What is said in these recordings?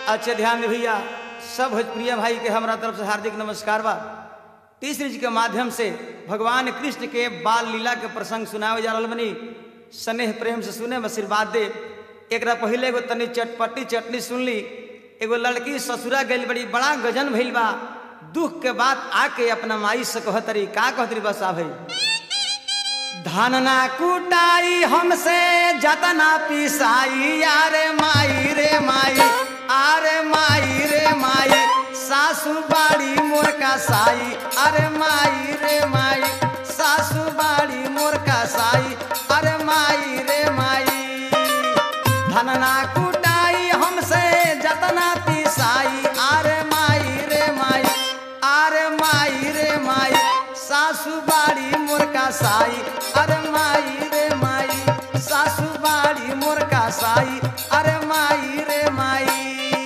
अच्छे ध्यान दे भैया सब भोजप्रिय भाई के हमारा तरफ से हार्दिक नमस्कार बा तीसरी जी के माध्यम से भगवान कृष्ण के बाल लीला के प्रसंग सुनावे जा रहल बनी स्नेह प्रेम से सुने में आशीर्वाद दे एक पहले एगो तनी चटपटी चटनी सुन ली एगो लड़की ससुरा गई बड़ी बड़ा गजन भइल बा दुख के बाद आके अपना माई से कहतरी का कहतरी बस आ भाई धान ना कुटाई हमसे जतना पिसाई यारे माई रे माई अरे माई रे माई सासू बाड़ी मोर का साई अरे माई रे माई सासू बाड़ी मोर का साई अरे माई रे माई धन ना कुटाई हमसे जतना पिसाई अरे माई रे माई अरे माई रे माई सासू बाड़ी मोर का साई अरे माई रे माई सासू बाड़ी मोर का साई अरे माई रे माई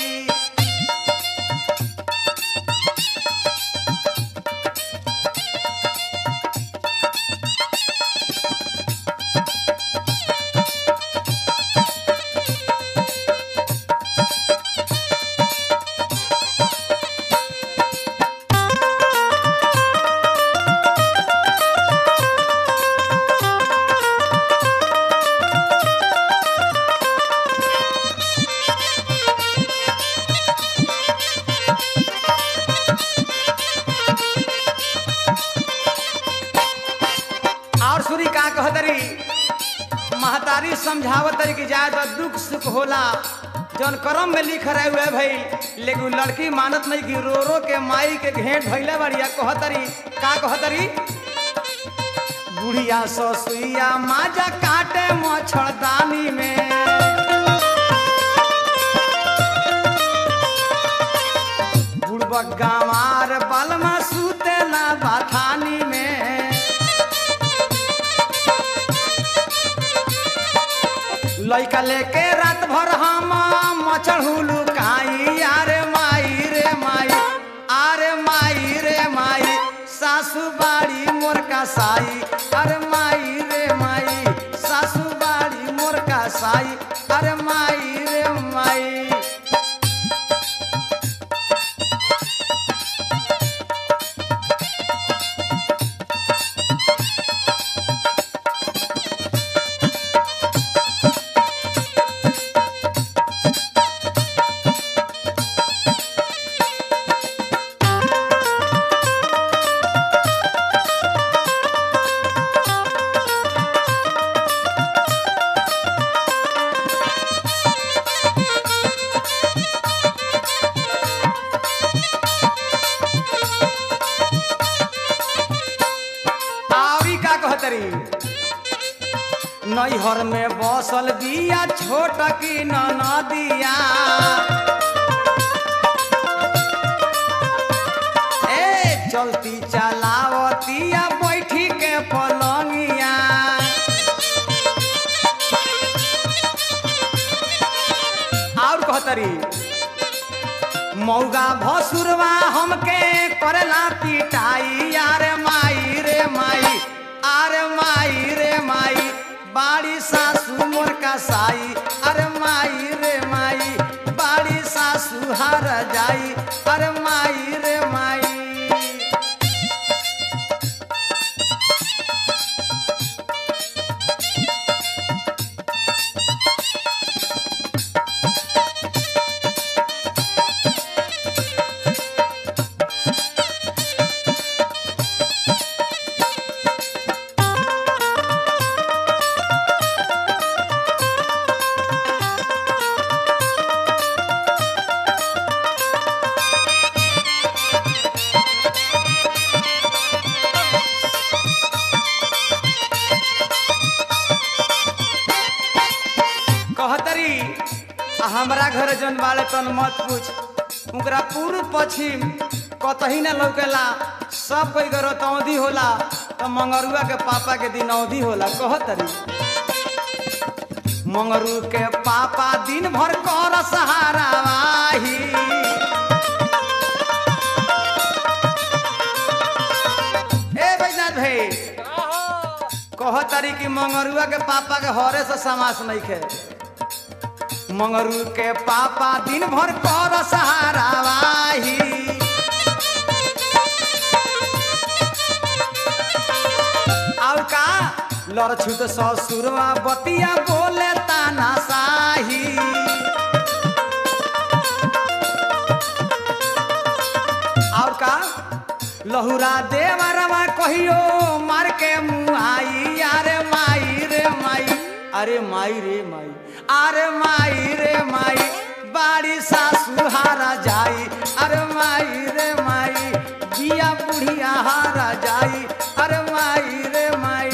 और सुरी का कहतरी महतारी समझावतरी कि जाए तो दुख सुख होला जौन करम में लिख रहे हुए भाई लेकिन उ लड़की मानत नहीं कि रो रो के माई के घेंट भैले बढ़िया कहतरी का कहतरी बुढ़िया ससुइया माजा काटे मच्छरदानी में बुढ़बक गंवार बलमा सुतेला बाथानी में लइका लेके रात भर हम मचढ़ू काई आरे माई रे माई आरे माई रे माई सासू बाड़ी मोर का साई अरे माई रे माई सासू बाड़ी मोर का साई अरे माई रे माई आवरी का कहतरी नैहर में बसल बिया छोट की नदिया ए चलती चलावतिया बैठी के पलंगिया और कहतरी मौगा भसुरवा हमके करेला पिटाई यारे माई रे माई अरे माई रे माई बाड़ी सासू मोर का साई अरे माई रे माई बाड़ी सासू हार जाई अरे माई रे माई कहतरी आ हमरा घर जन वाले तन मत पूछ उनकरा पूर्व पश्चिम कतही न लौकेला सब कोई के रतौंधी होला तो मंगरुआ के पापा के दिन अवधि होला कहतरी मंगरू के पापा दिन भर कर सहारा वाही ए बैजनाथ भाई कहतरी कि मंगरुआ के पापा के हरे से समास नहीं खे मंगरू के पापा दिन भर कर सहारा वाही और का लड़छुत ससुरवा बतिया बोले ताना साही और का लहुरा देवरवा कहियो मार के मुआई अरे माई रे माई अरे माई रे माई अरे माई रे माई बाड़ी सासु हारा जाई अरे माई रे माई बिया बुढ़िया हारा जाई अरे माई रे माई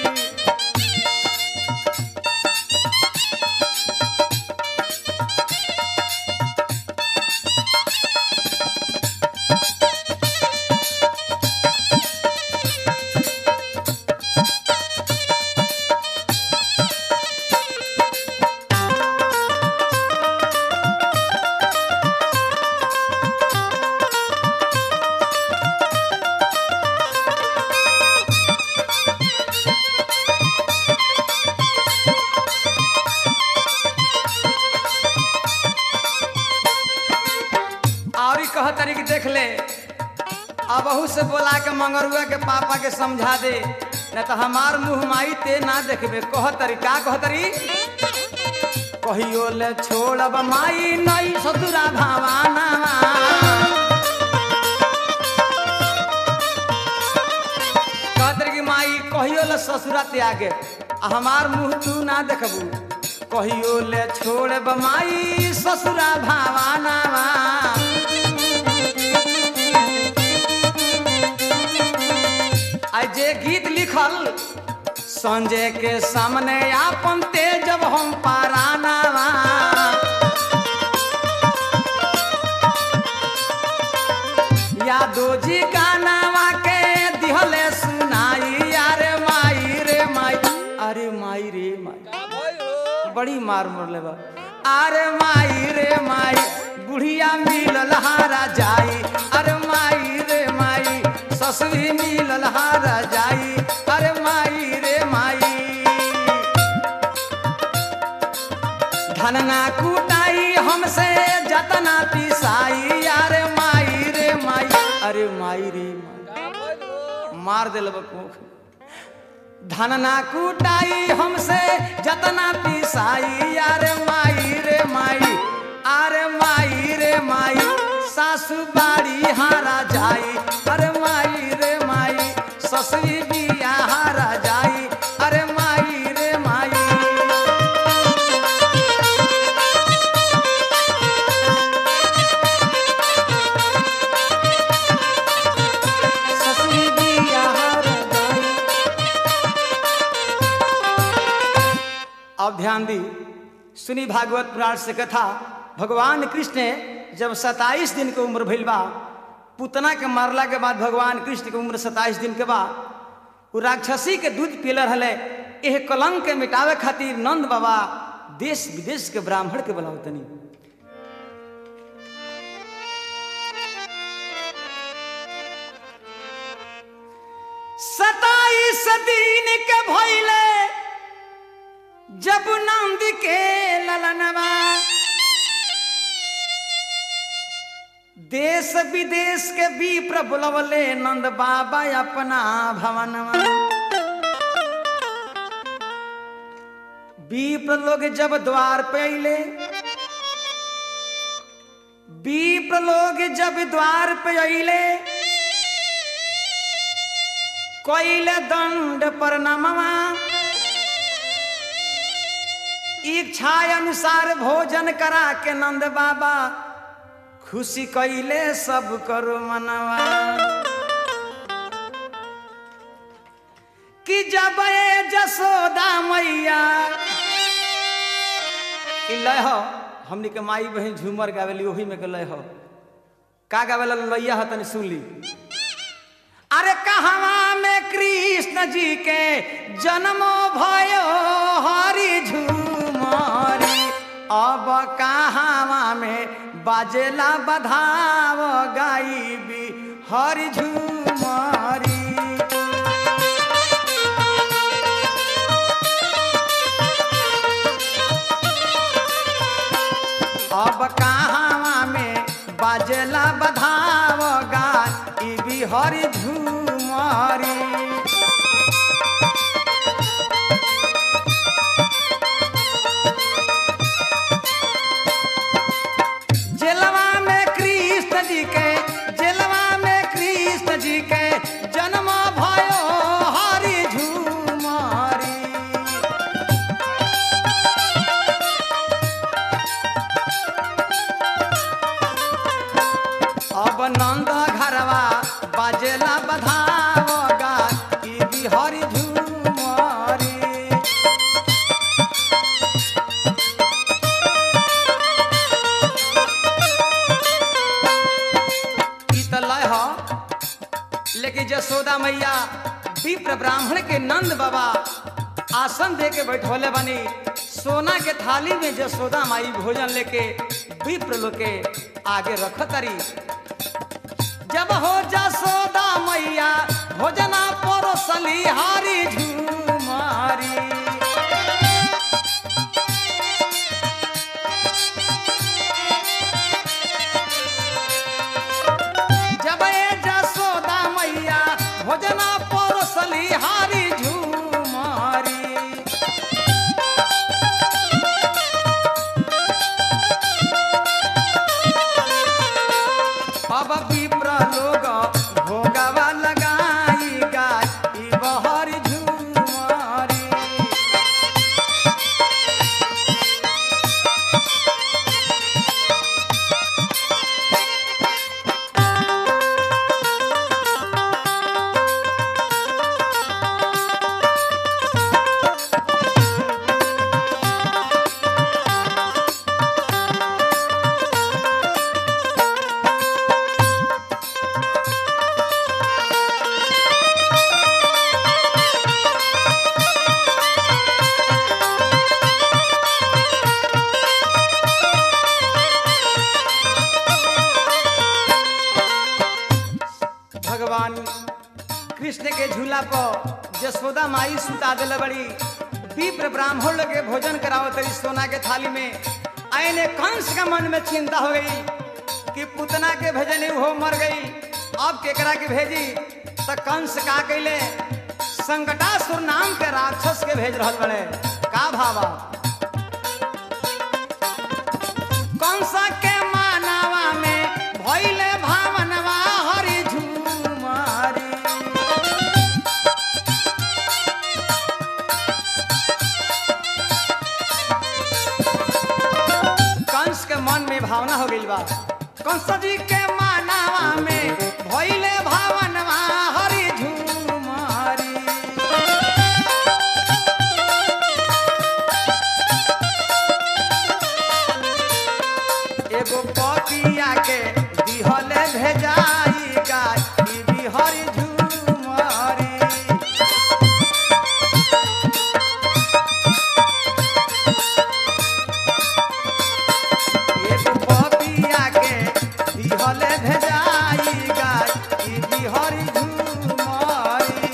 और ही कह तरी कि देख ले अबहू से बोला के मंगरुआ के पापा के समझा दे न तो हमार मुंह माई ते ना देखबे कह तरी का कह तरी कहियो ले छोड़ब माई नई ससुरा भावाना कह तरी कि माई कहियो ले ससुरा त्यागे आ हमार मुंह तू ना देखबू कहियो ले छोड़ब माई ससुरा भावाना आई जे गीत लिखल संजय के सामने आपन तेजब हम पाराना यादो जी गानावा के दिहले सुनाई अरे माई रे माई अरे माई रे माई बड़ी मार मरले बा अरे माई रे माई बुढ़िया मिलल हारा जाई अरे माई रे माई ससुरी मिलल हारा जाई अरे माई रे माई धनना कुटाई हमसे जतना पिसाई अरे माई रे माई अरे माई रे माई मार दिल बकोख धनना कुटाई हमसे जतना पिसाई अरे माई रे माई अरे माई रे माई सासू बाड़ी हारा जाई अरे माई रे माई ससुरी बिया हारा जाई अरे माई रे माई ससुरी बिया हारा जाई अब ध्यान दी सुनी भागवत पुराण से कथा भगवान कृष्ण ने जब 27 दिन के उम्र भइल बा पुतना के मारला के बाद भगवान कृष्ण के उम्र 27 दिन के बाद वो राक्षसी के दूध पीले रहले एह कलंक के मिटावे खातिर नंद बाबा देश विदेश के ब्राह्मण के बुलावतनी सताईस दिन के भइले जब नंद के ललनवा देश विदेश के विप्र बुलवले नंद बाबा अपना भवनवा विप्र लोग जब द्वार पे अइले विप्र लोग जब द्वार पे अइले कोइले दंड पर नमवा इच्छा अनुसार भोजन करा के नंद बाबा खुशी कैले सब करो मनवा कि जब ए जसोदा मैया ई लय हो हमनी के माई बहन झूमर गावेली ओही में के लय हो का गावेला लैया ह तनी सुन ली अरे कहवा में कृष्ण जी के जन्मो भयो हरि झूमरी अब कहवा में बाजेला बधाव गाईबी हरि झूमरी बाजेला बधाव गाय ई बिहरी झूमरी जेलवा में कृष्ण जी के जेलवा में कृष्ण जी के जन्म भयो हरि झूमरी अब नंद घरवा बाजेला बधाव गाय ई बिहरी झूमरी ई त लय ह लेकिन जसोदा मैया विप्र ब्राह्मण के नंद बाबा आसन दे के बैठोले बनी सोना के थाली में जसोदा माई भोजन लेके विप्र लोग के आगे रख तरी जब हो जसोदा मैया भोजना परोसली हारी झूमारी जब ए जसोदा मैया भोजना परोसली हारी झूमारी अब विप्र लोग भोगवा लगाई गाय ई बहरी झूमारी भगवान कृष्ण के झूला पर जसोदा माई सुता दिल बड़ी विप्र ब्राह्मण लोग के भोजन कराओ तरी सोना के थाली में आयने कंस का मन में चिंता हो गई कि पुतना के भेजनी हो मर गई अब केकरा के भेजी त कंस का कैले संकटासुर नाम के राक्षस के भेज रहल बड़े का भावा कंस के मानवा में भइले भावनवा हरि झूमारी कंस के मन में भावना हो गई बा कंस जी के मानवा में भइले भावनवा हरि झूमारी एगो पपिया के दिहले भेजाई गाय ई बिहरी झूमरी एगो पपिया के दिहले भेजाई गाय ई बिहरी झूमरी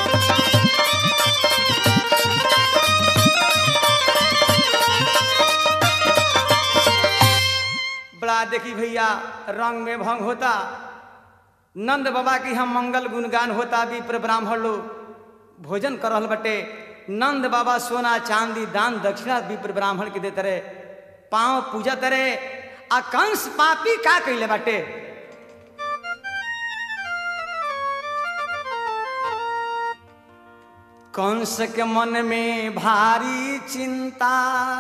बड़ा देखी भैया रंग में भंग होता नंद बाबा की हम मंगल गुणगान होता विप्र ब्राह्मण लोग भोजन कर रहल बटे नंद बाबा सोना चांदी दान दक्षिणा विप्र ब्राह्मण के देते रहे पांव पूजा तरे आ कंस पापी का कैले बाटे कंस के मन में भारी चिंता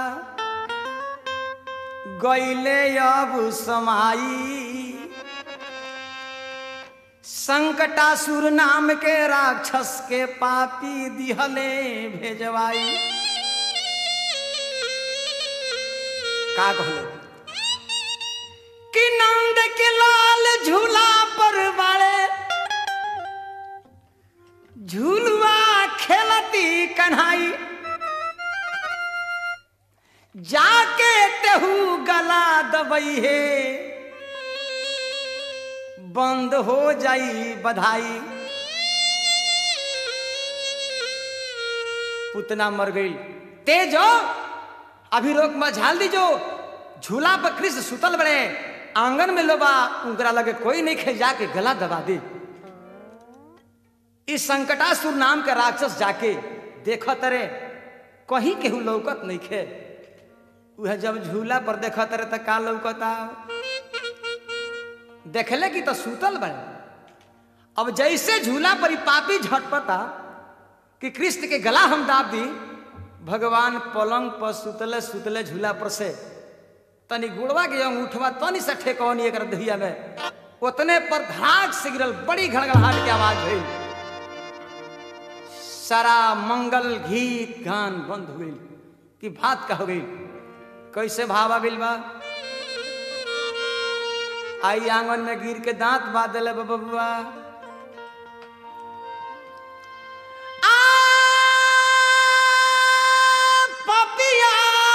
गैले अब समाई संकटासुर नाम के राक्षस के पापी दिहले भेजवाई का कहलो कि नंद के लाल झूला पर बाड़े झूलुआ खेलती कन्हाई जाके तेहू गला दबई है बंद हो जाई बधाई पुतना मर गई तेजो अभी रोक में झाल दीजो झूला पर कृष्ण सुतल बड़े आंगन में लोबा उनकरा लगे कोई नहीं खे जाके गला दबा दे इस संकटासुर नाम के राक्षस जाके देखो तरे कहीं केहू लौकत नहीं खे वह जब झूला पर देखो तरे तो का लौकता देखले कि तो सूतल बड़े अब जैसे झूला पर ही पापी झटपटा कि कृष्ण के गला हम दाब दी भगवान पलंग पर सुतले सुतले झूला पर से तनी गुड़वा के अंगूठवा तनी से ठेकौनी एक दहिया में उतने पर धाक से गिरल बड़ी घड़घड़ाहट की आवाज भई सारा मंगल गीत गान बंद हो गई कि बात का हो गई कैसे भावा बिल बा आई आंगन में गिर के दांत बात दिले बबुआ पपिया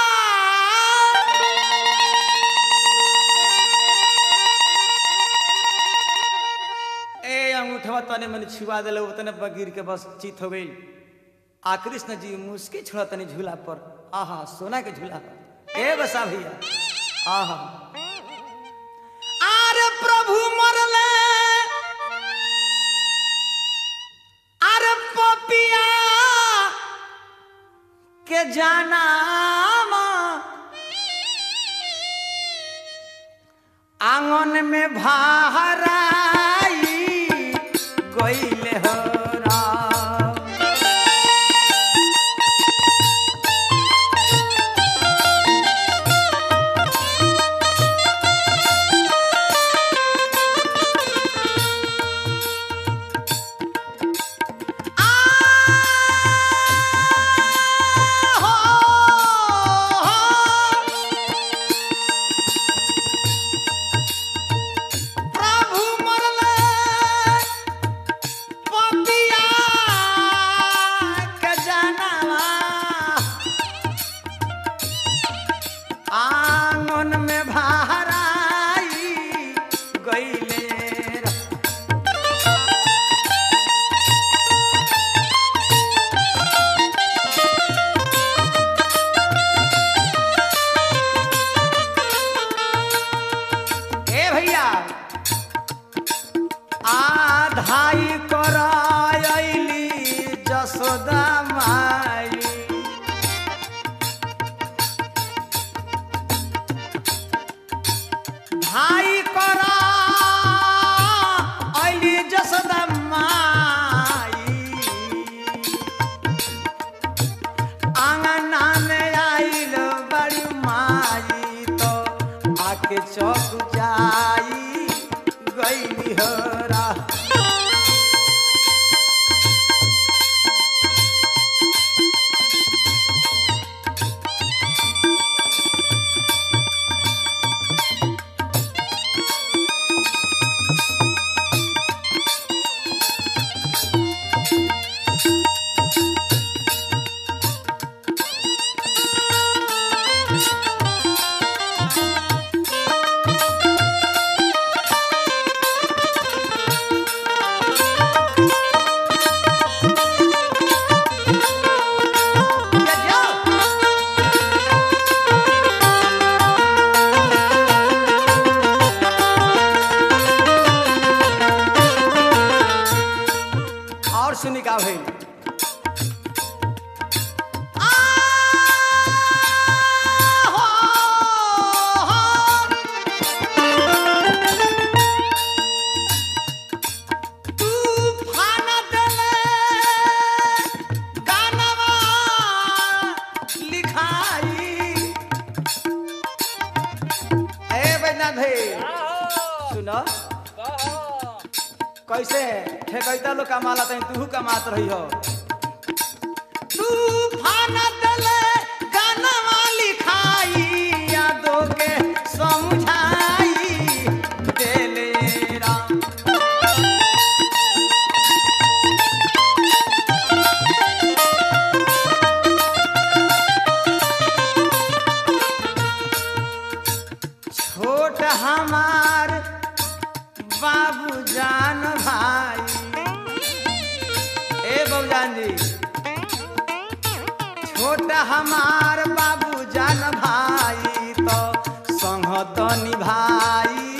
ए अंगूठवा तने मैंने छुआ दिले उतने पर गिर के बस चित हो गई आ कृष्ण जी मुस्की छोड़ा तनी झूला पर आहा सोना के झूला पर ए बसा भैया आहा आरे प्रभु मरले अरे पपिया के जाना आंगन में भाराई गईले हो राम प्रभु मरले पपिया के जानवा आंगन में भाराई गईले रा- ए भैया आधाई करायली जसोदा माई भाई करा अली जसोदा माई आंगना में आइल बड़ी माई तो आके चौक जाई गई हरा या जाओ। और सुनी का भाई तूफान देले गानवा लिखाई ए बैना भाई सुनो कैसे ठेकैता लोग कमाला तनी तू कमात रही हो तूफान देले गानवा लिखाई यादों के समझाई देले राम छोट हमार बाबू जान भाई ए बाबूजान जी छोट हमार बाबू जान भाई तो संगत निभाई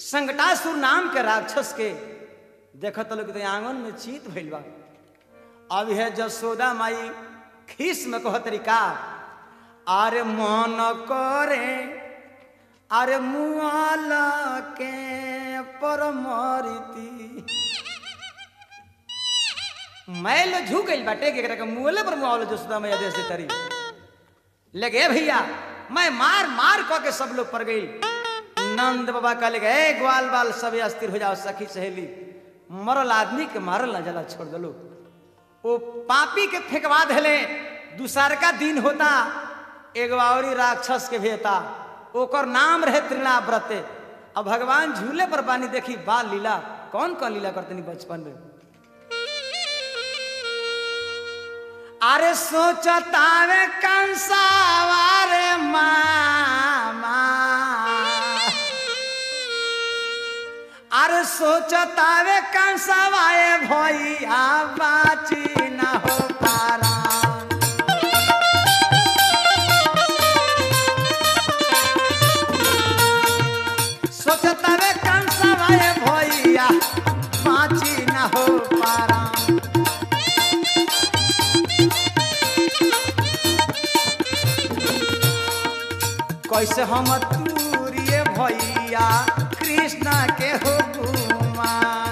संकटासुर नाम के राक्षस के देखत लोग तो आंगन में चीत भइल बा अब है जसोदा माई खीस में कह तरीका अरे मन करे अरे मुआल के परमरिती मैल झुक गइल बाटे के एकरा के मुअले पर मुआवल जसोदा मैया दे से तरी लगे भैया मैं मार मार कह के सब लोग पड़ गई नंद बाबा कहले ए ग्वाल बाल सब अस्थिर हो जाओ सखी सहेली मरल आदमी के मारल ना जला छोड़ दलो वो पापी के फेंकवा देले दूसर का दिन होता एगो औरी राक्षस के भेता ओकर नाम रहे त्रिणाव्रते अब भगवान झूले पर बानी देखी बाल लीला कौन कौन लीला करते नहीं बचपन में अरे सोचतावे कंसावारे मामा अरे सोचतावे कंसावाए भैया बाची न हो पारा सोचतावे कंसावाए भैया बाची न हो पारा कैसे हम तूरिए भैया कृष्ण के हो गुमान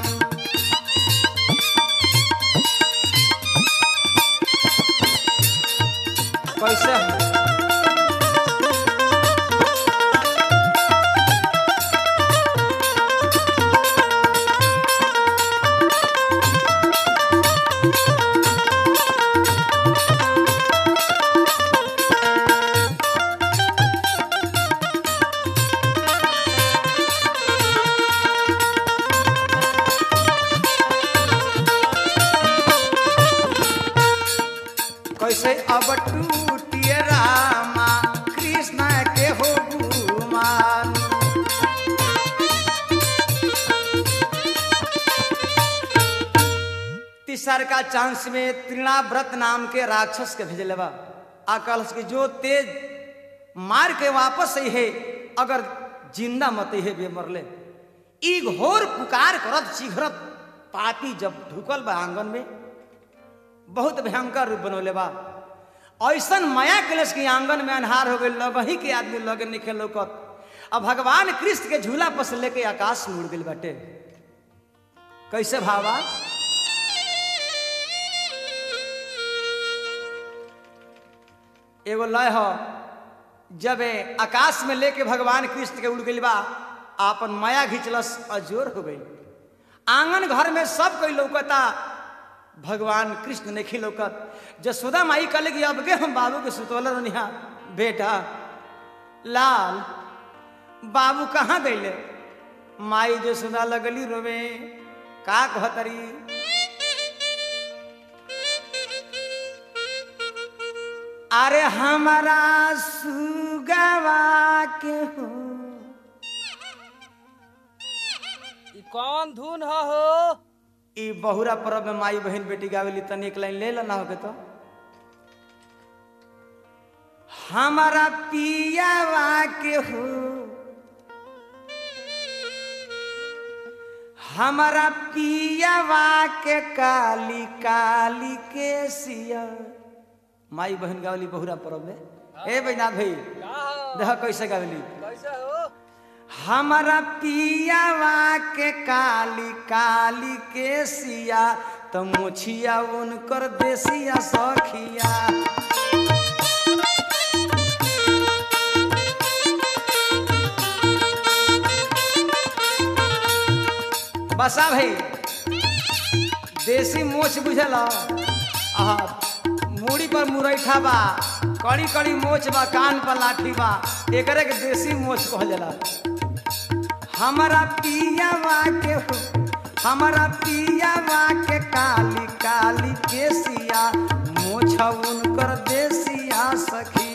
कैसे कैसे अब टूटिए रामा कृष्ण के हो गुमान तीसर का चांस में त्रिणाव्रत नाम के राक्षस के भेजले बा आकल के जो तेज मार के वापस आई है अगर जिंदा मत है बे मरले ई घोर पुकार करत शीघ्रत पापी जब ढुकल बा आंगन में बहुत भयंकर रूप बनौले बा ऐसन माया कलश के आंगन में अन्हार हो गई लगही के आदमी लगे निखे लौकत अब भगवान कृष्ण के झूला पर से लेके आकाश में उड़ गई बाटे कैसे भावा एगो लय हो जब ए आकाश में लेके भगवान कृष्ण के उड़ गई बा आपन माया घिंचलस अजोर हो गई आंगन घर में सब कोई लौकता भगवान कृष्ण ने खिलौकत जसोदा माई कहले कि अब के हम बाबू के सुतोल रनिहा बेटा लाल बाबू कहाँ गईले माई जसोदा लगली रोवे का कहतरी अरे हमारा सुगवा के हो ई कौन धुन ह हो ई बहुरा पर्व में माई बहन बेटी गावेली तनी एक लाइन ले ला ना होके तो हमारा पियावा के हो हमारा पियावा के काली काली के सिया माई बहन गावली बहुरा पर्व में ए बैनाथ भाई का हो देख कैसे गावली कैसे हो हमारा पियावा के काली काली के सिया तो मुछिया उनकर देसिया सखिया बसा भाई देसी मोछ बुझल आहा मूड़ी पर मुरैठा बा कड़ी कड़ी मोछ बा कान पर लाठी बा एकरे के देसी मोछ कहल जाला हमारा पियावा के हो हमारा पियावा के काली काली केसिया मोछ उनकर देसिया सखी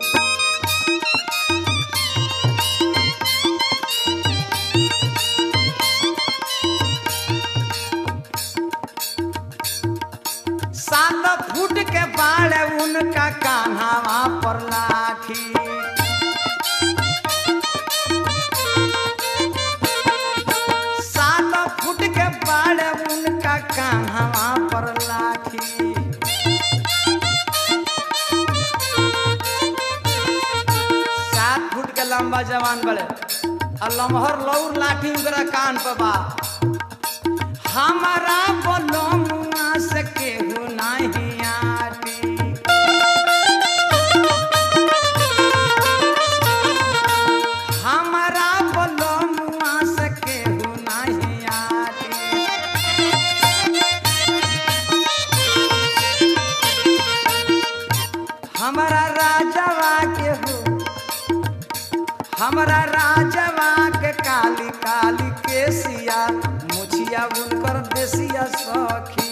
सात फुट के बाढ़ उनका कान्हावा पर लाठी लंबा जवान बड़े आ लमहर लौर लाठी उनकरा कान पर बा हमारा बलमुआ से केहू नहीं आटी हमारा बलमुआ से केहू नहीं आटी हमारा राजवा के हो हमारा राजवा के काली काली केसिया मुछिया उनकर देसिया सखी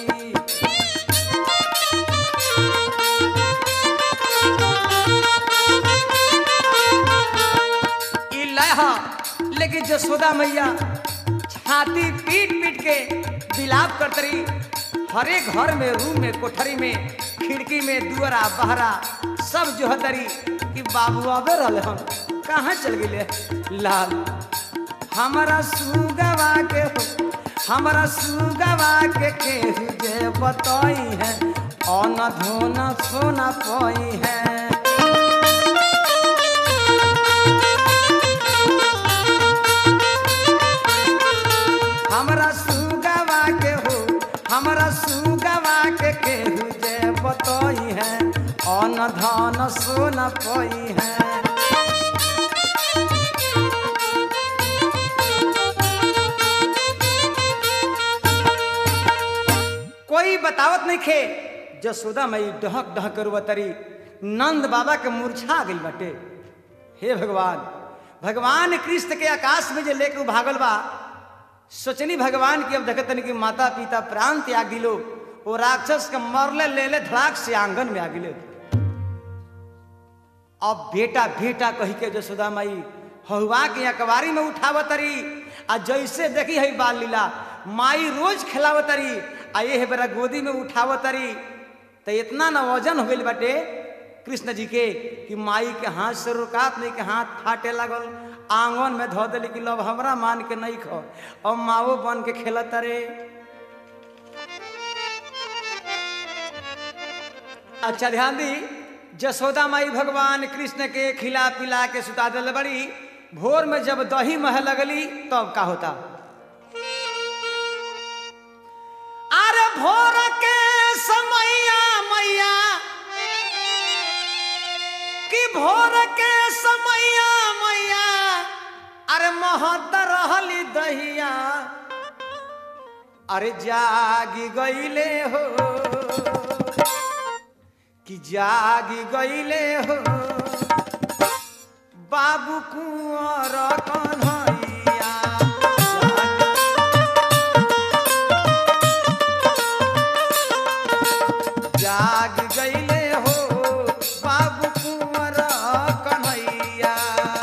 ई लह लेकिन जसोदा मैया छाती पीट पीट के बिलाप करत रही हरे घर में रूम में कोठरी में खिड़की में दुअरा बहरा सब जो हतरी कि बाबू आबे रहले हम कहाँ चल गए लाल हमारा सुगवा के हो हमारा सुगवा के केहू जे बतई है अन धोन सोना पई है हमरा सुगवा के हो हमरा सुगवा के केहू जे बतई है अन धन सोना पई है कोई बतावत नहीं खे जसोदा मई डहक डहक करुवतरी नंद बाबा के मूर्छा गई बटे हे भगवान भगवान कृष्ण के आकाश में जे लेके उ भागल बा सोचनी भगवान की अब देखतनी कि माता पिता प्राण त्याग दिलो वो राक्षस के मरले ले ले धड़ाक से आंगन में आ गिले अब बेटा बेटा कही के जसोदा माई हहुआ के अकबारी में उठावतरी आ जैसे देखी है बाल लीला माई रोज खिलावतरी आ ये बेरा गोदी में उठावतरी तो इतना न वजन हो गई बाटे कृष्ण जी के कि माई के हाथ से रुकात नहीं के हाथ फाटे लगल आंगन में धो दिली कि लब हमरा मान के नहीं खो अब माओ बन के खेलत रे अच्छा ध्यान दी जसोदा माई भगवान कृष्ण के खिला पिला के सुता दिल बड़ी भोर में जब दही मह लगली तब का होता अरे भोर के समैया मैया कि भोर के समैया मैया अरे महत रहली दहिया अरे जागी गईले हो कि जागी गईले हो बाबू कुंवर कन्हैया जाग गईले हो बाबू कुंवर कन्हैया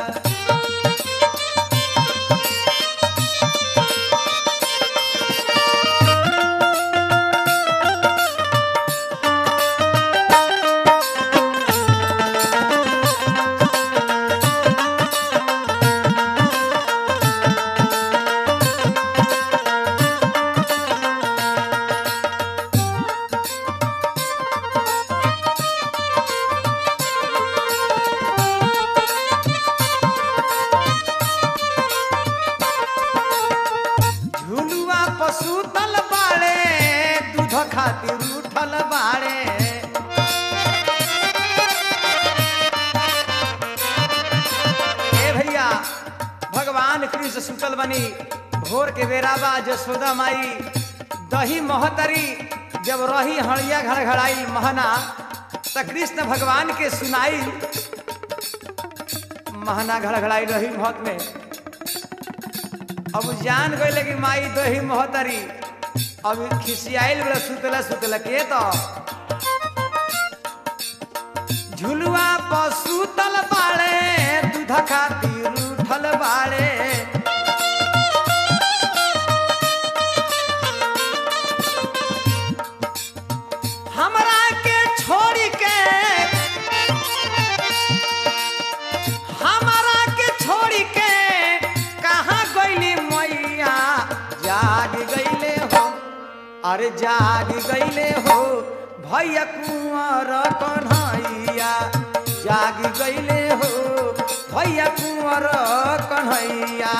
झुलुआ पशु तल बाड़े दूध खातिर उठल बाड़े ए भैया भगवान कृष्ण सुतल बनी भोर के बेरा बा जसोदा माई दही महतरी जब रही हड़िया घड़घड़ाई महना त कृष्ण भगवान के सुनाई महना घड़घड़ाई रही महत में अब जान गई कि माई दही मोहतरी अब खिसियाइल बड़ा सुतला सुतला के तो झुलुआ पर सुतल बाड़े दूध खातिर उठल बाड़े हमरा के छोड़ी के हमारा के छोड़ी के कहाँ गईली मैया जाग गईले हो अरे जाग गईले हो भैया कुंवर कन्हैया जाग गईले हो भैया कुंवर कन्हैया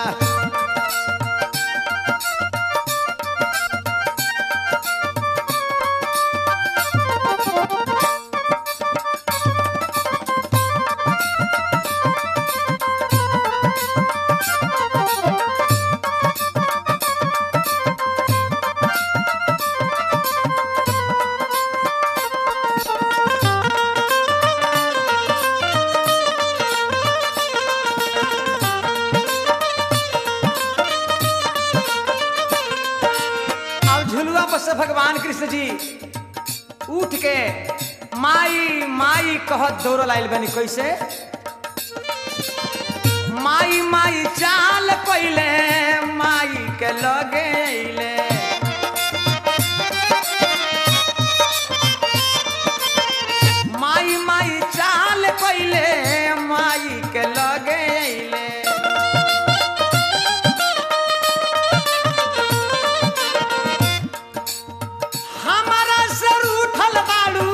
अब झुलुआ पर से भगवान कृष्ण जी उठ के माई माई कहत दौड़ लाइल बनी कैसे माई माई चाल कैले माई के लगे अइले माई माई चाल कैले माई के लगे अइले हमारा सर उठल बाड़ू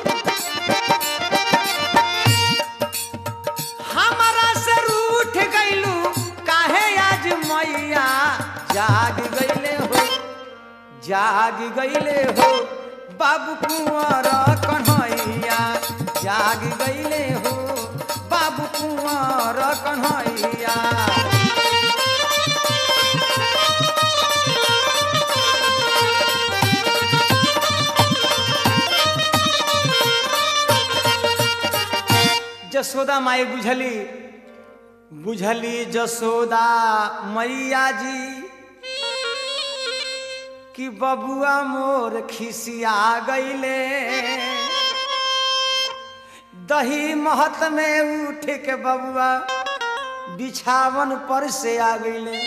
हमारा सर उठ गइलू काहे आज मैया जाग गइले हो जाग गइले हो बाबू कुंवर कन्हैया जाग गइले हो बाबू कुंवर कन्हैया जसोदा माई बुझली बुझली जसोदा मैया जी कि बबुआ मोर खिसिया गईले दही महत में उठ के बबुआ बिछावन पर से आ गईले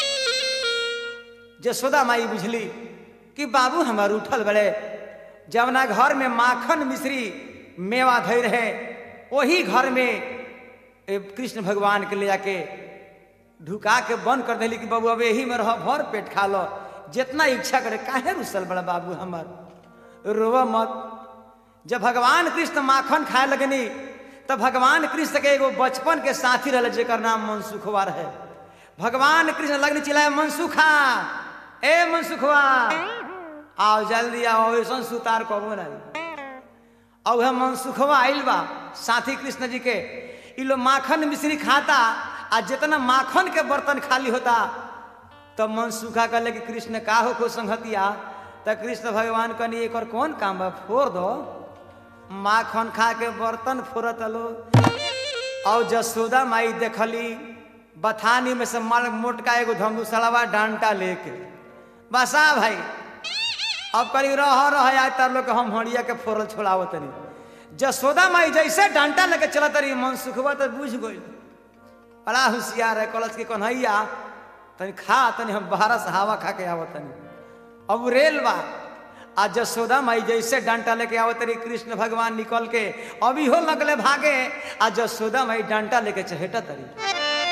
जसोदा माई बुझली कि बाबू हमार उठल बड़े जवना घर में माखन मिश्री मेवा धई रहे वही घर में ए, कृष्ण भगवान के ले जाके ढुका के बंद कर दिली कि बाबू अब यही में रह भर पेट खा लो जितना इच्छा करे काहे रुसल बड़ा बाबू हमर रोव मत जब भगवान कृष्ण माखन खाए लगनी तब भगवान कृष्ण के एगो बचपन के साथी रहे जेकर नाम मनसुखवा रहे भगवान कृष्ण लगनी चिल्लाए मनसुखा ए मनसुखवा आओ जल्दी आओ ऐसा सुतार कबो नहीं और वह मनसुखवा आइल बा साथी कृष्ण जी के इ लोग माखन मिश्री खाता आ जितना माखन के बर्तन खाली होता तब मनसुखा कहले कि कृष्ण का हो को संगतिया त कृष्ण भगवान कहनी एक कौन काम बा फोड़ दो माखन खा के बर्तन फोड़त लो और जसोदा माई देखली बथानी में से मार मोटका एगो धमुसड़वा डांटा लेके बसा भाई अब करी रह रह आय तर लोग हम हड़िया के फोरल छोड़ाव तनी जसोदा माई जैसे डांटा लेके चलत रही मन सुखबा तो बुझ गई बड़ा होशियार है कलश के कन्हैया तनी खा तनी हम बाहर से हवा खा के आवत तनी अब रेल बा आ जसोदा माई जैसे डांटा लेके आवत रही कृष्ण भगवान निकल के अभी हो लगले भागे आ जसोदा माई डांटा लेके चहेटा तरी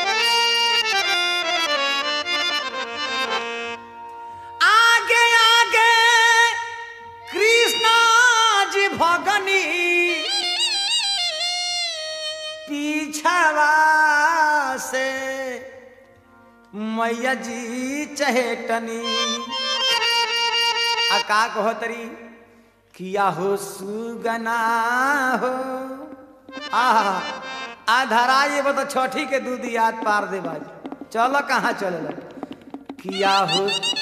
आगे आगे कृष्ण जी भगनी पीछवा से मैया जी चहेटनी आ का कहो तरी किया हो सुगना हो आहा आधारा ये बता छठी के दूध याद पार दे बाज चलो कहाँ चले लगे किया हो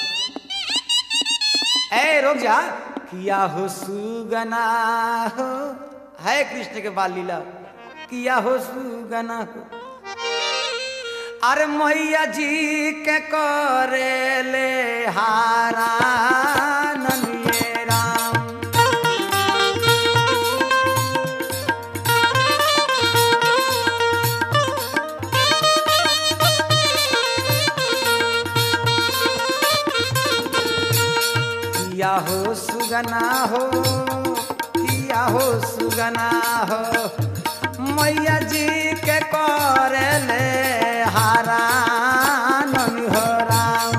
ए रुक जा किया हो सुगना हो है कृष्ण के बाल लीला किया हो सुगना हो अरे मैया जी के करे ले हारा ननिये राम किया हो सुगना हो किया हो सुगना हो मैया जी के करे ले हारा ननी हो राम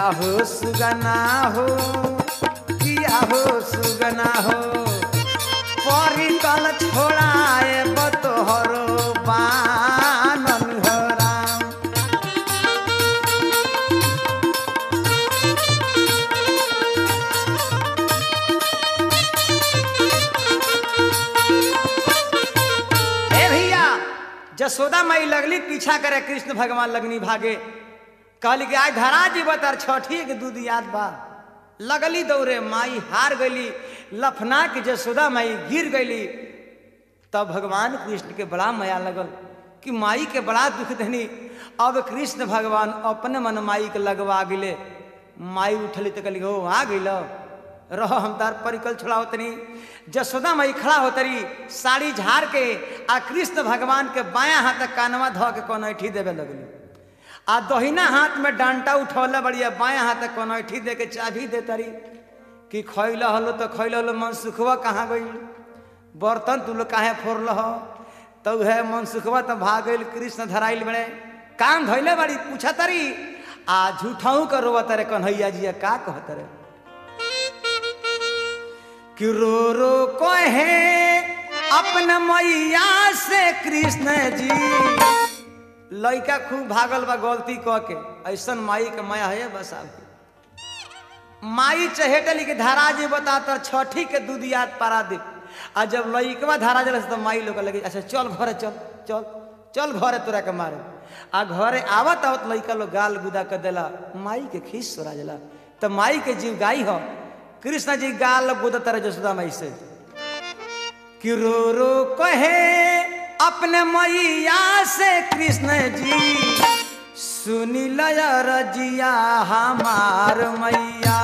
किया हो सुगना हो किया हो सुगना हो परिकल छोड़ाए बतोहरो बानन हो राम ए भैया जसोदा माई लगली पीछा करे कृष्ण भगवान लगनी भागे कहली कि आज धरा जी बतर छठी के दूध याद बा लगली दौड़े माई हार गईली लफना के जसोदा माई गिर गईली तब भगवान कृष्ण के बड़ा माया लगल कि माई के बड़ा दुख देनी अब कृष्ण भगवान अपने मन माई के लगवा गिले माई उठली तो कहली हो आ गई रहो हम तार परिकल छोड़ाओ तनी जसोदा माई खड़ा हो तरी साड़ी झाड़ के आ कृष्ण भगवान के बायां हाथ कानवा धो के कनैठी देवे लगली आ दहिना हाथ में डांटा उठौले बढ़िया बायां हाथ कनैठी दे के चाबी दे तरी कि खैल हलो तो खैल हलो मन सुखवा कहाँ गई बर्तन तू लोग काहे फोड़ल हो तो है मन सुखवा तो भाग गई कृष्ण धराइल बड़े काम धैले बड़ी पूछा तरी आ झूठाऊ कर रोवा तरे कन्हैया जी का कह तरे कि रो रो कहे अपने मैया से कृष्ण जी लड़का खूब भागल बा गलती कह के ऐसन माई के माया है बस आप माई चहेटली के धारा जी बता तर छठी के दूध याद पारा दे आ जब लड़कवा धारा जल तो माई लोग लगे अच्छा चल घरे चल चल चल घरे तोरा के मारे आ घरे आवत आवत लड़का लोग गाल गुदा कर देला माई के खीस सोरा जला तो माई के जीव गाई हो कृष्ण जी गाल गुदा तरह जसोदा माई से कि रो रो कहे अपने मैया से कृष्ण जी सुनी लय रजिया हमार मैया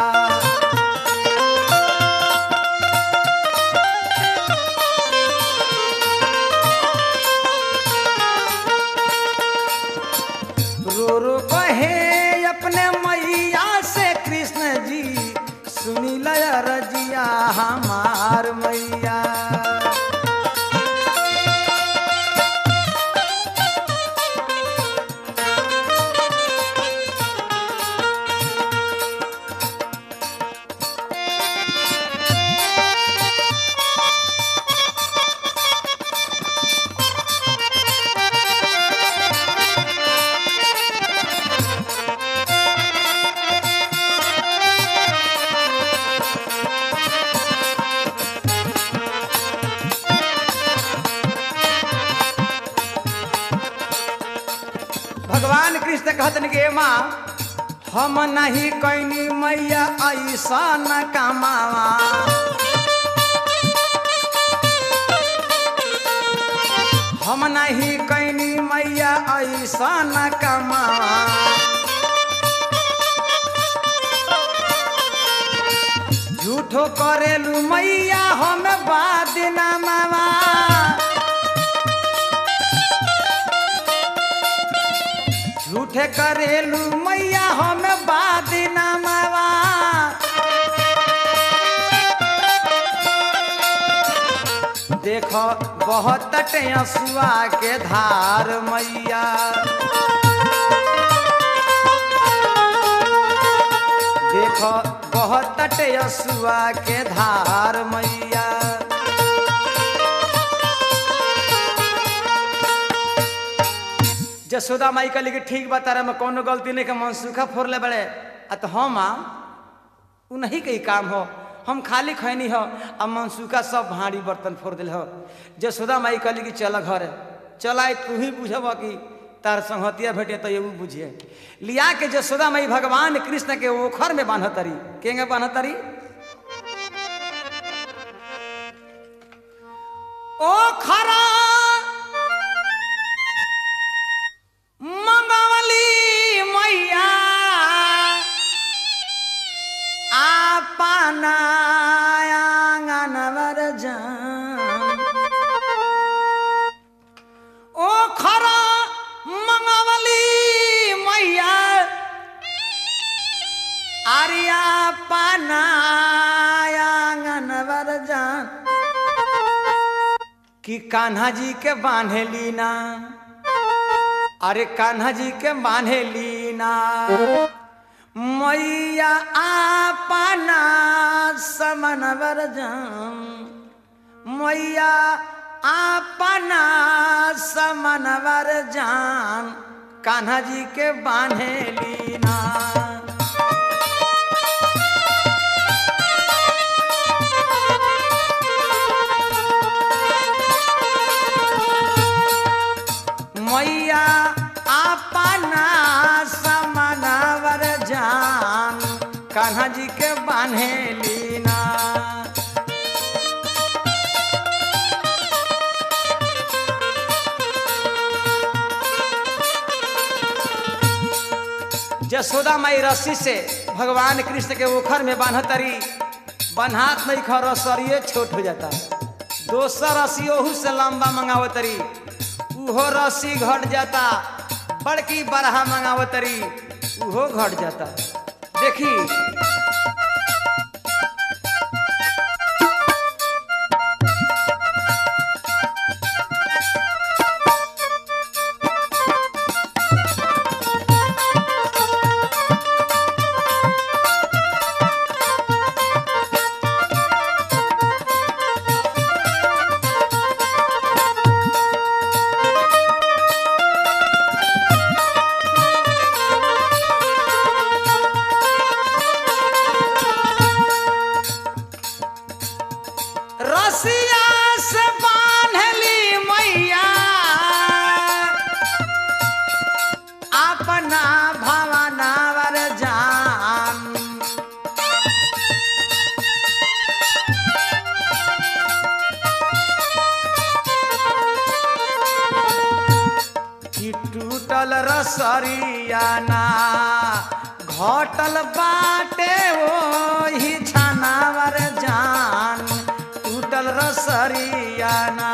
रो रो कहे अपने मैया से कृष्ण जी सुनी लय रजिया हमार मैया भगवान कृष्ण कहतन के माँ हम नहीं कैनी मैया ऐसा न कमावा हम नहीं कैनी मैया ऐसा न कमावा झूठो करेलू मैया हम बाद न मावा झूठे करेलू मैया हम बाद नमवा देखो बहुत टेसुआ के धार मैया देखो बहुत टेसुआ के धार मैया जसोदा माई कहली कि ठीक बा तारा में कोनो गलती नहीं के मन सूखा फोड़ ले बड़े आ तो हम आ उ नहीं के ही काम हो हम खाली खैनी हो आ मन सूखा सब भारी बर्तन फोड़ दिल हो जसोदा माई कहली कि चल घरे चल आए तू ही बुझब कि तार संहतिया भेटे तो ये बुझिए लिया के जसोदा माई भगवान कृष्ण के ओखर में बान्हतरी केंगे बान्हतरी ओखरा मंगवली मैया आपना आंगनवर जान ओ खरा मंगवली मैया आरिया पाना आंगनवर जान कि कान्हा जी के बांधेली ना अरे कान्हा जी के बांधे लीना मैया आपना समनवर जान मैया आपना समनवर जान कान्हा जी के बान्हे लीना मैया आपना समनवर जान कान्हा जी के बान्हे लीना जसोदा माई रस्सी से भगवान कृष्ण के ओखर में बांधतरी बन्हात नहीं खा रसरिए छोट हो जाता दोसर रस्सी ओहू से लंबा मंगावतरी उहो रस्सी घट जाता बड़की बरहा मंगावतरी उहो घट जाता देखी रसिया से बांधली मैया अपना भवनावर जान कि टूटल रसरिया ना घटल बाटे ओही छानावर जान टूटल रसरिया ना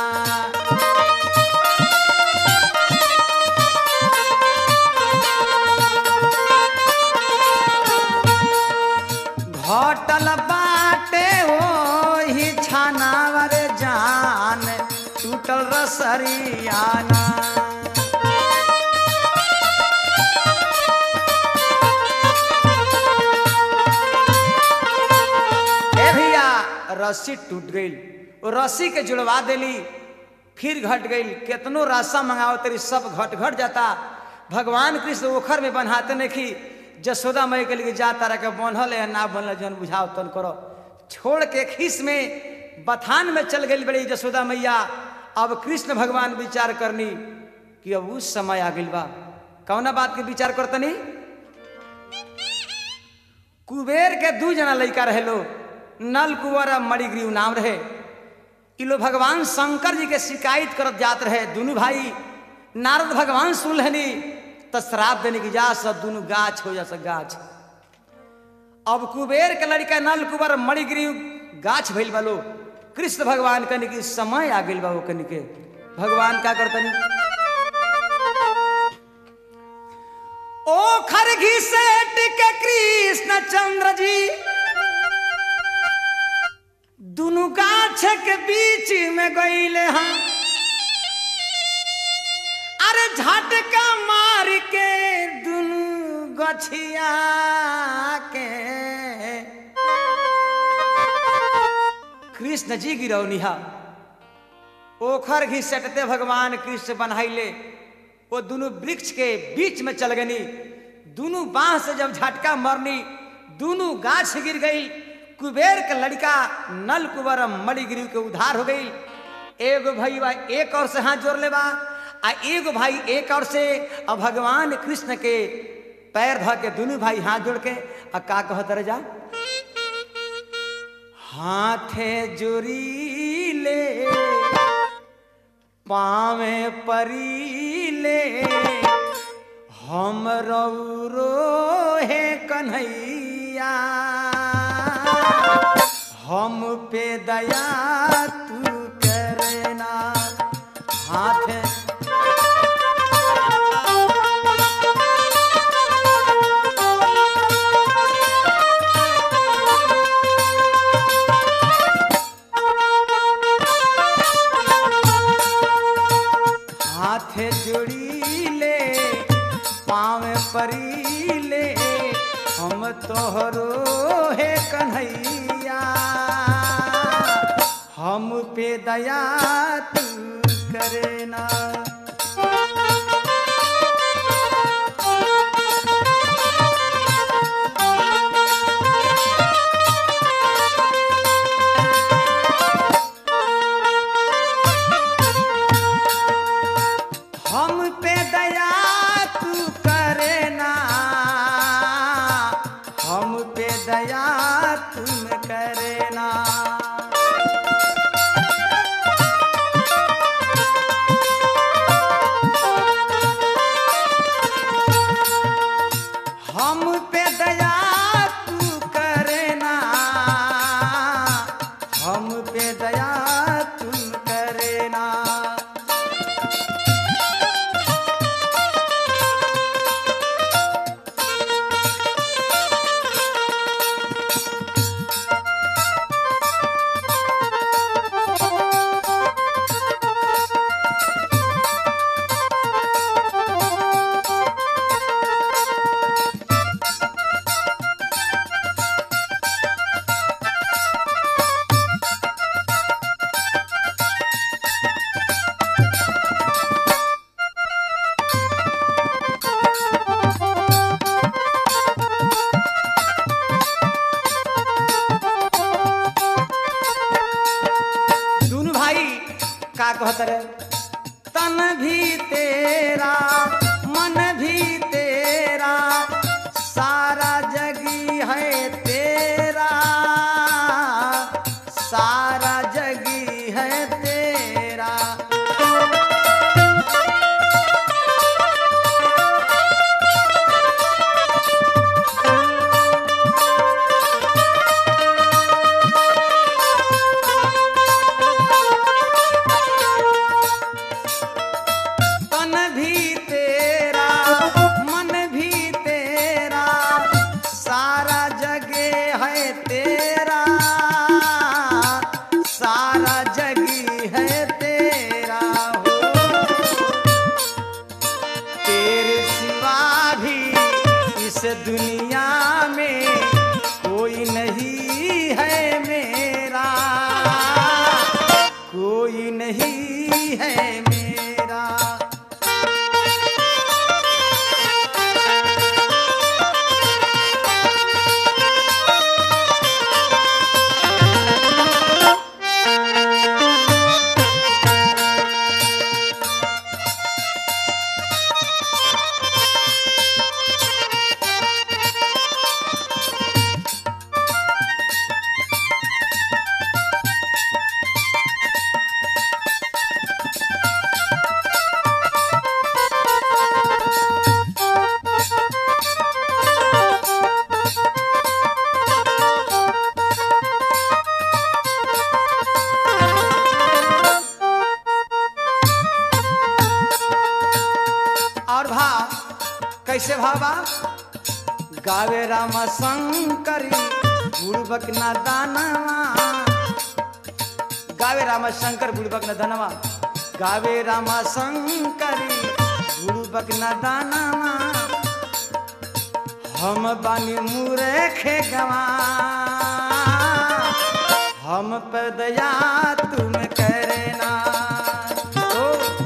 घटल बाटे ओही छानावर जान टूटल रसरिया ना ए भैया रस्सी टूट गई वो रस्सी के जुड़वा देली फिर घट गई केतनो रास्ता मंगाओ तेरी सब घट घट जाता भगवान कृष्ण ओखर में बन्हाते नहीं की जसोदा मई के लिए जा तारा के बनल है ना बनल जन बुझाओ तन करो छोड़ के खीस में बथान में चल गई बड़ी जसोदा मैया अब कृष्ण भगवान विचार करनी कि अब उस समय आ गई बा कौना बात के विचार करतनी कुबेर के दू जना लड़का रहे लो नल कुंवर और मणिग्रीव नाम रहे ई लोग भगवान शंकर जी के शिकायत करत जात रहे दोनों भाई नारद भगवान सुन लेनी तो श्राप देने की जा सब दोनों गाछ हो जा सब गाछ अब कुबेर के लड़का नल कुंवर मणिग्रीव गाछ भइल बा लो कृष्ण भगवान कनि की समय आ गइल बा वो कनि के भगवान का करतनी ओ खरघी से टिके कृष्ण चंद्र जी दुनु गाछ के बीच में गईले हम अरे झटका मार के दुनु गछिया के कृष्ण जी गिरौनिहा ओखर घी सटते भगवान कृष्ण बनाइले वो दोनों वृक्ष के बीच में चल गनी दोनों बांस से जब झटका मरनी दोनों गाछ गिर गई कुबेर के लड़का नल कुबर मणिगिरी के उधार हो गई एगो भाई बा एक और से हाथ जोड़ ले बा आ एगो भाई एक और से अब भगवान कृष्ण के पैर ध के दोनों भाई हाथ जोड़ के आ का कहत रह जा हाथे जोड़ी ले पावे परीले हम रौरो हे कन्हैया हम पे दया तू करना हाथ हाथ जोड़ी ले पाँव परी ले हम तोहरो हे कन्हैया हम पे दया तू करे ना हम पे दया तू करे ना हम पे दया तुम करे ना हम पे दया तू करे ना हम पे दया तुम करे ना दोनों भाई का कहत रे तन भी तेरा मन भी तेरा सारा जगी है तेरा सारा जगी है तेरा तन भी तेरा मन भी तेरा सारा जगे है तेरा सारा जगी है तेरा हो तेरे सिवा भी इस दुनिया में कोई नहीं है मेरा कोई नहीं है मेरा और भाव कैसे भावा गावे राम शंकरी बुड़बक न दानवा गावे राम शंकर बुड़बक न धनवा गावे राम शंकरी बुड़बक न दानवा हम बानी मूर्खे गवा हम पर दया तुम करना ओ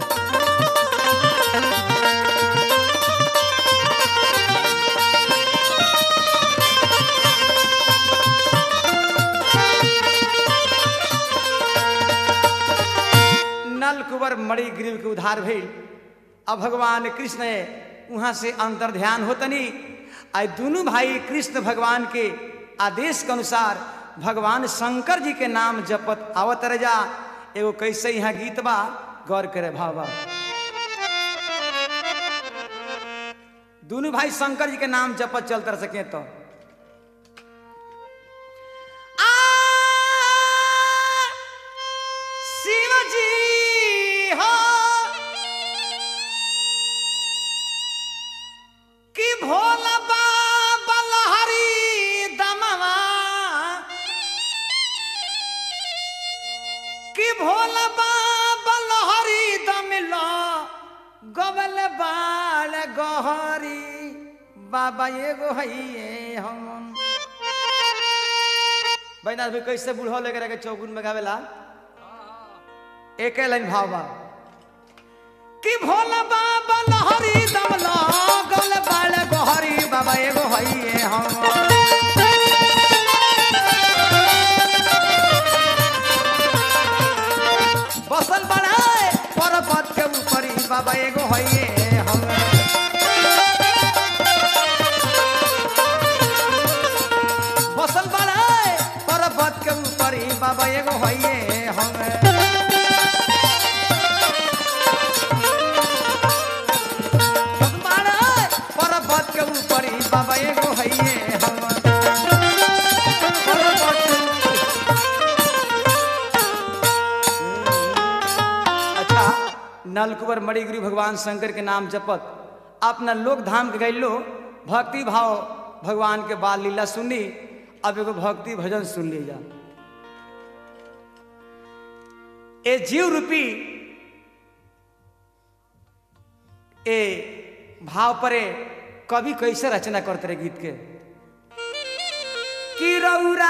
नल कुंवर मणि ग्रीव के उधार भइल अब भगवान कृष्ण वहां से अंतर ध्यान होतनी आई दोनों भाई कृष्ण भगवान के आदेश के अनुसार भगवान शंकर जी के नाम जपत आवत रह जा एगो कैसे यहाँ गीत बा गौर करे भावा दोनों भाई शंकर जी के नाम जपत चलते रह सके तो आ शिव जी हो कि भोला बाबा लहरी दमवा कि भोला बाबा लहरी दमिलो गबल बाल गहरी बाबा एगो है हम बैनाथ भाई कैसे बूढ़ो लेकर के चौगुन में गावेला एक लाइन भाव बा कि भोला बाबा लहरी दम लगल बाल गोहरी बाबा एगो है हम बसल बनाए पर्वत के ऊपरी बाबा एगो है हम बसल बनाए पर्वत के ऊपरी बाबा एगो है हम बसल बनाए पर्वत के ऊपरी बाबा एगो है हम पर्वत के ऊपरी अच्छा नलकुबर मणिगिरी भगवान शंकर के नाम जपत अपना लोक धाम के गैलो भक्ति भाव भगवान के बाल लीला सुनी अब एगो भक्ति भजन सुन लीजा ए जीव रूपी ए भाव परे कवि कैसे रचना करते रहे गीत के कि रौरा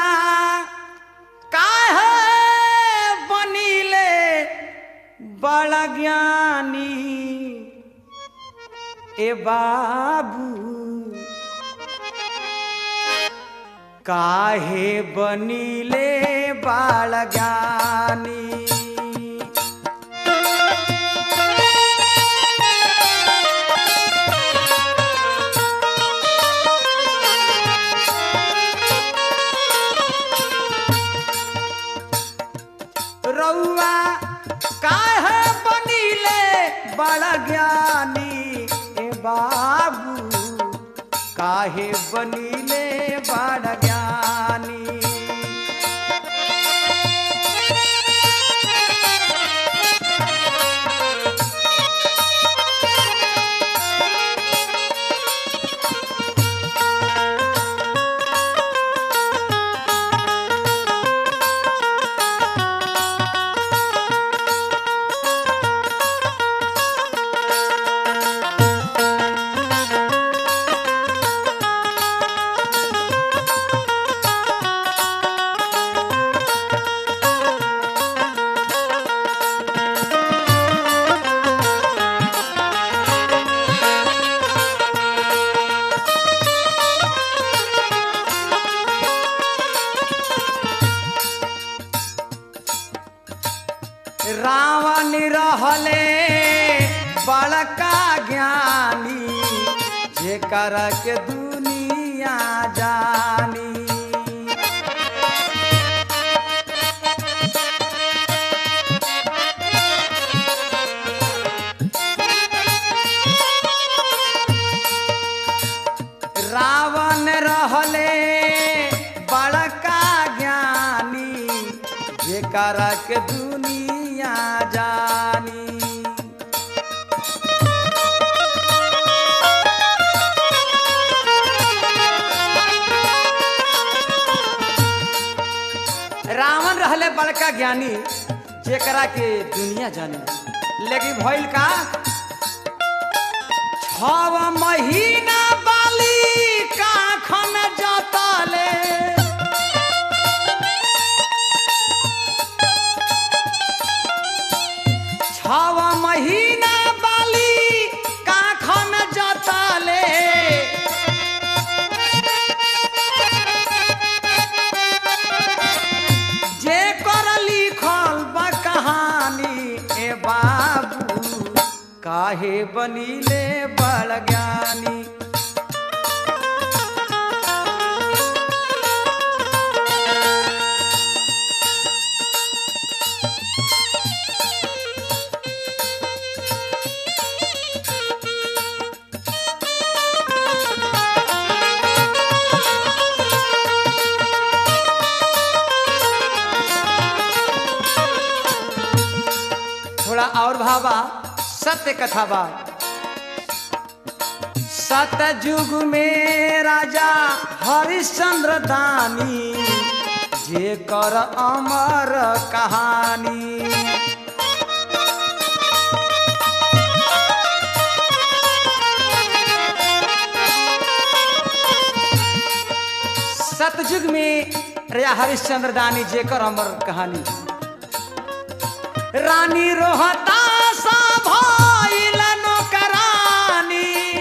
काहे बनीले बड़ा ज्ञानी ए बाबू काहे बनीले बड़ा ज्ञानी रउआ काहे बनीले बड़ा ज्ञानी ए बाबू काहे बनीले बड़ा ज्ञानी रावण रहले बड़का ज्ञानी जेकर के दुनिया जानी रावण रहले बड़का ज्ञानी जेकर के दुनिया जानी रावण रहले बड़का ज्ञानी जेकरा के दुनिया जाने लेकिन भइल का छव महीना बाली काखन जतले छव महीना बाली काखन जतले जे कर लिखल बा कहानी ए बाबू काहे बनीले बड़ ज्ञानी थोड़ा और भावा सत्य कथा बा सतयुग में राजा हरिश्चंद्र दानी जे कर अमर कहानी कलयुग में राजा हरिश्चंद्र दानी जेकर अमर कहानी रानी रोहता सा भइल नौकरानी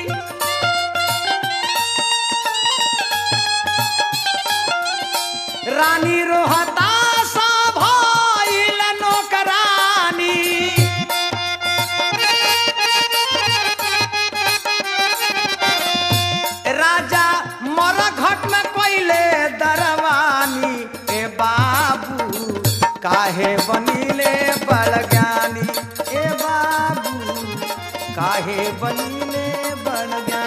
रानी रोहता सा भइल नौकरानी राजा मर घट में कोइले दरवानी ए बाबू काहे बनीले बड़ ज्ञानी ए बाबू काहे बनीले बड़ ज्ञानी